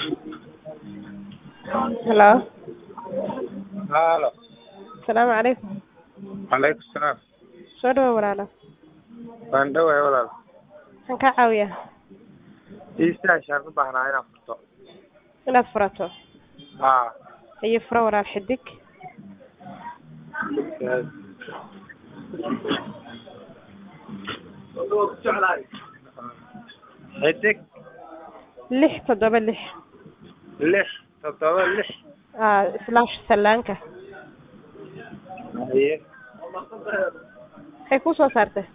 Hello. Halo. Salaamu calaykum. Calaykum salaam. Soo dhawaad walaalo. Waan dhawahay walaal. Maxaan kaa caawiyaa? Iisaashaan u baahnaa inaan furto. Inaad furato. Haa. Haye furo walaal xidig. Xidig lix toddoba lix. lix toddoba lix. Aa slash sallaanka. Haye. Maxay kuu soo saartay?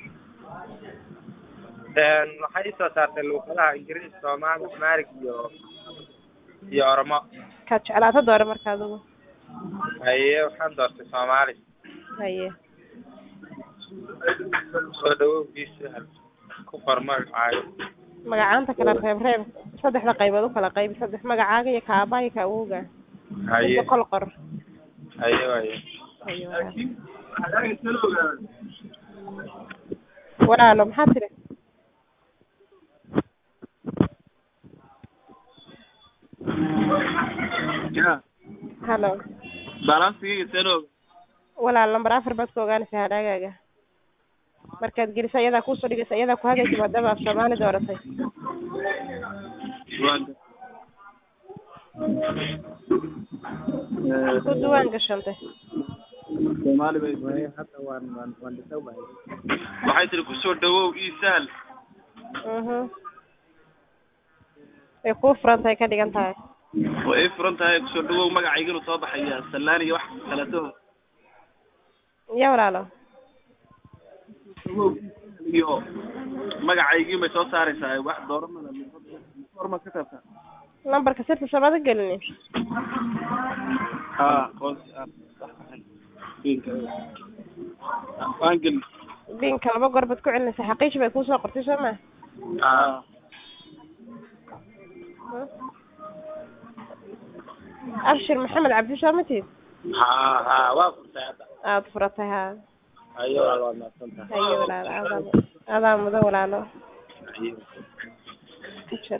Een waxay ii soo saartay luuqadaha Ingiriis, Soomaali, Amhaarig iyo iyo Oromo. Kaad jeclaato doore marka adigu. Haye waxaan doortay Soomaali. Haye. Soo dhawowgiisa ku qor magacaaga. Magacaanta kala reeb reeb saddexda qaybood u kala qaybi saddex magacaaga iyo ka aabbaha iyo ka awowga. Haye. Inta kol qor. Haye waaye. Haye walaal. Walaalo maxaa tiri? Ya, Hello. balansiga sano walaal lambar afar baad ka ogaanaysaa hadhaagaaga markaad geliso ayadaa kuusoo dhigaysa ayadaa ku hagaysa maadaama af soomaali dooratay wanda ku duwaan gashantay Soomaali bay Hadda waan waan waan dhisawahay. waxay tiri kusoo dhawow ii sahal mhm way kuu furan tahay ka dhigan tahay oo ay furan tahay kusoo dhawow magacayganu soo baxaya sallaan iyo wax kaleeto ya walaalo iyo magacaygii bay soo saaraysaa wax dooramada forma ka taabta lambarka sirta soomada gelini ha qoos waan gelin binka laba goor baad ku celinaysaa xaqiishi bay kuusoo qortay soo ma ha abshir maxamed cabdi soo ma tihid Haa haa waa furtay hadda. aada furatay haa Haye walaal waa mahadsantahay. haye walaalo adaa adaa mudo walaalo Haye.